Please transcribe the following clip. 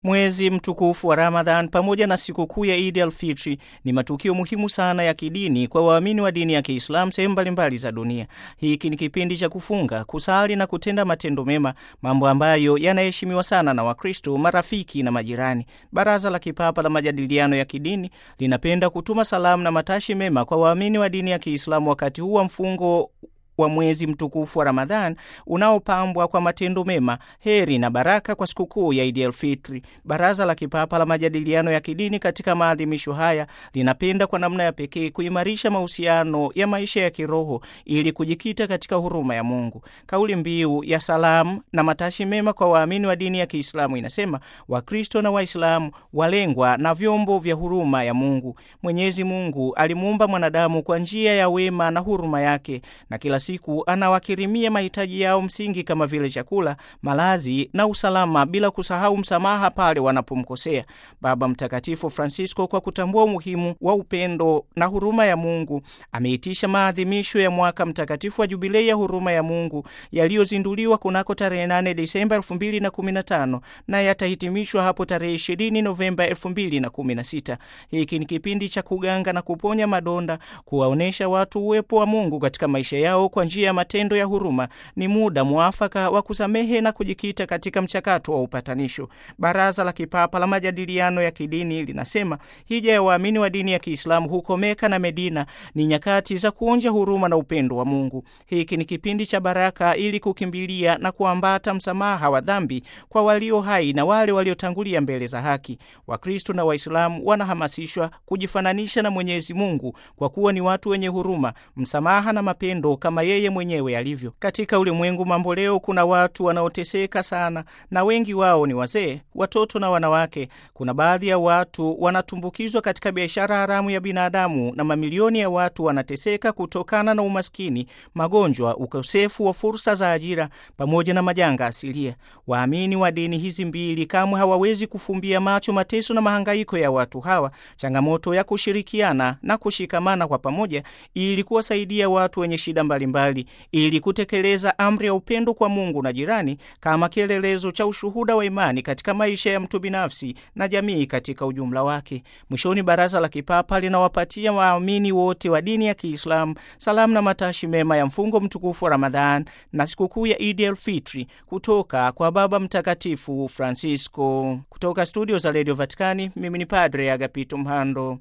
Mwezi mtukufu wa Ramadhan pamoja na sikukuu ya Idi al-Fitri ni matukio muhimu sana ya kidini kwa waamini wa dini ya Kiislamu sehemu mbalimbali za dunia. Hiki ni kipindi cha kufunga, kusali na kutenda matendo mema, mambo ambayo yanaheshimiwa sana na Wakristo, marafiki na majirani. Baraza la Kipapa la Majadiliano ya Kidini linapenda kutuma salamu na matashi mema kwa waamini wa dini ya Kiislamu wakati huu wa mfungo wa mwezi mtukufu wa Ramadhan unaopambwa kwa matendo mema, heri na baraka kwa sikukuu ya Idi el-Fitri. Baraza la Kipapa la Majadiliano ya Kidini katika maadhimisho haya linapenda kwa namna ya pekee kuimarisha mahusiano ya maisha ya kiroho ili kujikita katika huruma ya Mungu. Kauli mbiu ya salamu na matashi mema kwa waamini wa dini ya Kiislamu inasema Wakristo na Waislamu walengwa na vyombo vya huruma ya Mungu. Mwenyezi Mungu alimuumba mwanadamu kwa njia ya wema na huruma yake na kila siku anawakirimia mahitaji yao msingi kama vile chakula, malazi na usalama, bila kusahau msamaha pale wanapomkosea. Baba Mtakatifu Francisco, kwa kutambua umuhimu wa upendo na huruma ya Mungu, ameitisha maadhimisho ya mwaka mtakatifu wa Jubilei ya huruma ya Mungu yaliyozinduliwa kunako tarehe 8 Desemba 2015 na yatahitimishwa hapo tarehe 20 Novemba 2016. Hiki ni kipindi cha kuganga na kuponya madonda, kuwaonyesha watu uwepo wa Mungu katika maisha yao kwa njia ya matendo ya huruma. Ni muda mwafaka wa kusamehe na kujikita katika mchakato wa upatanisho. Baraza la Kipapa la Majadiliano ya Kidini linasema hija ya waamini wa dini ya Kiislamu huko Meka na Medina ni nyakati za kuonja huruma na upendo wa Mungu. Hiki ni kipindi cha baraka ili kukimbilia na kuambata msamaha wa dhambi kwa walio hai na wale waliotangulia mbele za haki. Wakristo na Waislamu wanahamasishwa kujifananisha na Mwenyezi Mungu kwa kuwa ni watu wenye huruma, msamaha na mapendo kama yeye mwenyewe alivyo. Katika ulimwengu mambo leo, kuna watu wanaoteseka sana, na wengi wao ni wazee, watoto na wanawake. Kuna baadhi ya watu wanatumbukizwa katika biashara haramu ya binadamu, na mamilioni ya watu wanateseka kutokana na umaskini, magonjwa, ukosefu wa fursa za ajira pamoja na majanga asilia. Waamini wa dini hizi mbili kamwe hawawezi kufumbia macho mateso na mahangaiko ya watu hawa, changamoto ya kushirikiana na kushikamana kwa pamoja ili kuwasaidia watu wenye shida mbalimbali ili kutekeleza amri ya upendo kwa Mungu na jirani kama kielelezo cha ushuhuda wa imani katika maisha ya mtu binafsi na jamii katika ujumla wake. Mwishoni, Baraza la Kipapa linawapatia waamini wote wa dini ya Kiislamu salamu na matashi mema ya mfungo mtukufu wa Ramadhan na sikukuu ya Idi el-Fitri kutoka kwa Baba Mtakatifu Francisco. Kutoka studio za Radio Vatikani, mimi ni Padre Agapito Mhando.